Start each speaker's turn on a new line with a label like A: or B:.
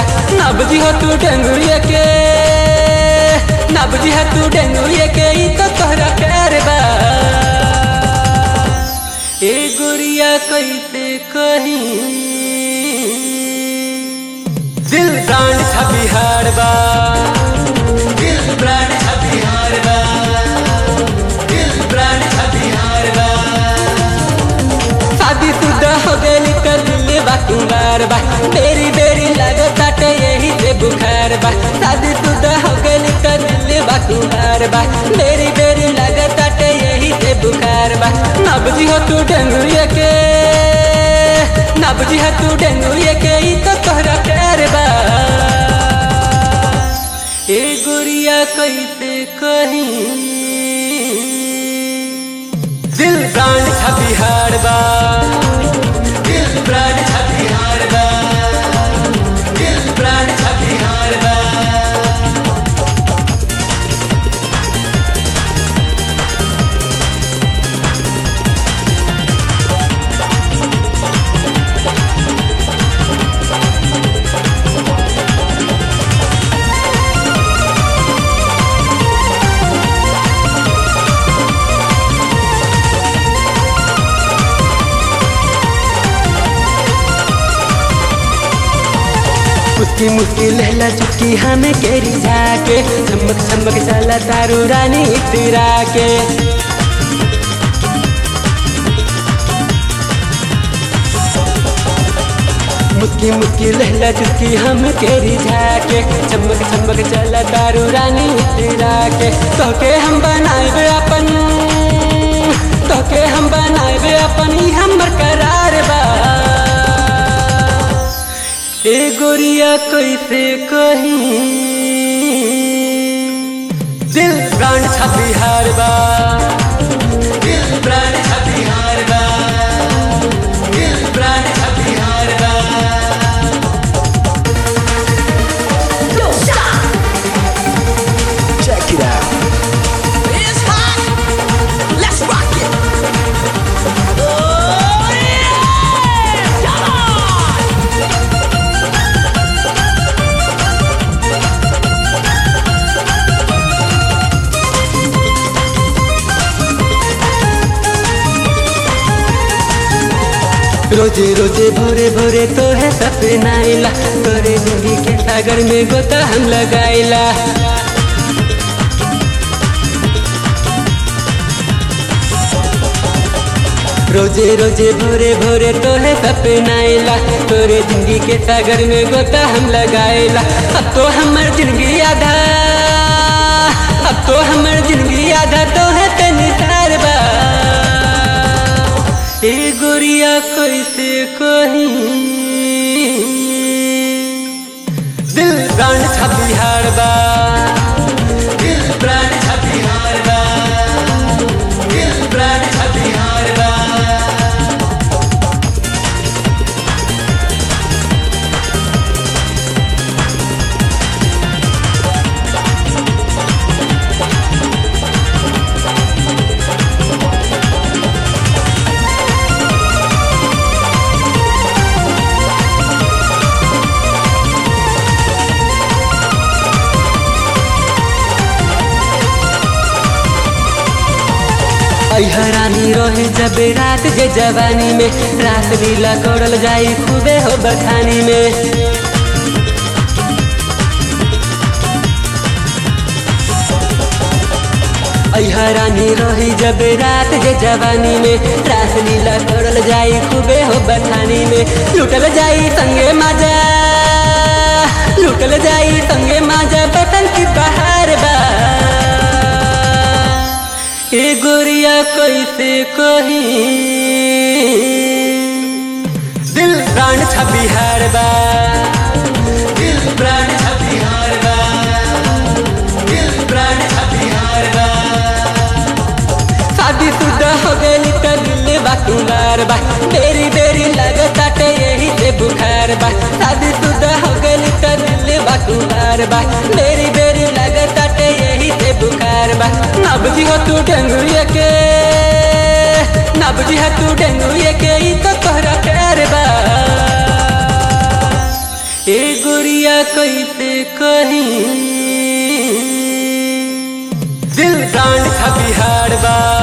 A: ना बुझी हो तू डेंगुए के ना बुझी हो तू डेंगुए के ई तो तोहरा प्यार बा ए गुड़िया कैसे कही दिल ब्रांड था बिहार बा दिल ब्रांड था बिहार बा दिल ब्रांड था बिहार बा शादी शुदा हो गई कर दिल बा कुमार बा बेरी बेरी लगत यही से बुखार बा शादी शुदा हो गई कर दिल बा कुमार बा बेरी बेरी लगत यही से बुखार बा ना बुझी हो तू डेंगुए के ना बुझी हो तू डेंगुए के ई तो तोहरा प्यार बा ए गुड़िया कैसे कही दिल ब्रांड था बिहार बा दिल ब्रांड था बिहार बा दिल ब्रांड था बिहार बा उसकी मुश्किल लहला चुटकी हमें केरी जाके चमक चमक चला तारू रानी इतरा के मुस्की मुस्की लहला चुटकी हम केरी जाके चमक चमक चला तारू रानी इतरा के तो के हम बनाए अपन तो के हम बनाए अपन ही हमर करार बा ए गोरिया कैसे कही दिल प्राण था बिहार बा दिल प्राण था बिहार बा दिल प्राण था बिहार बा
B: Check it out.
C: It's hot. Let's rock it. Oh yeah! Come on!
A: रोजे रोजे भोरे भोरे तो है सपना आइला तोरे जिंदगी के सागर में गोता हम लगाइला रोजे रोजे भोरे भोरे तो है सपना आइला तोरे जिंदगी के सागर में गोता हम लगाइला अब तो हमर जिंदगी आधा अब तो हमर जिंदगी आधा तो है तेनी तार बा ए गोरिया कैसे कही दिल प्राण था बिहार बा दिल प्राण था बिहार बा दिल प्राण था बिहार बा हरानी रहे जब रात के जवानी में रात लीला करल जाई खूबे हो बखानी में हरानी रही जब रात के जवानी में रास लीला करल जाई खूबे हो बखानी में लुटल जाई संगे माजा लुटल जाई संगे माजा बतन की बहार बा ए गोरिया कैसे कही दिल प्राण था बिहार बा दिल प्राण था बिहार बा दिल प्राण था बिहार बा शादी शुदा हो गई तो दिल बा कुमार बा बेरी बेरी लगत यही से बुखार बा शादी शुदा हो गई तो दिल बा कुमार बा बेरी बेरी लगत यही से बुखार बा ना बुझी हो तू डेंगुए के ना बुझी हो तू डेंगुए के ई तो तोहरा प्यार बा ए गुड़िया कैसे कहीं दिल कांड खा बिहार बा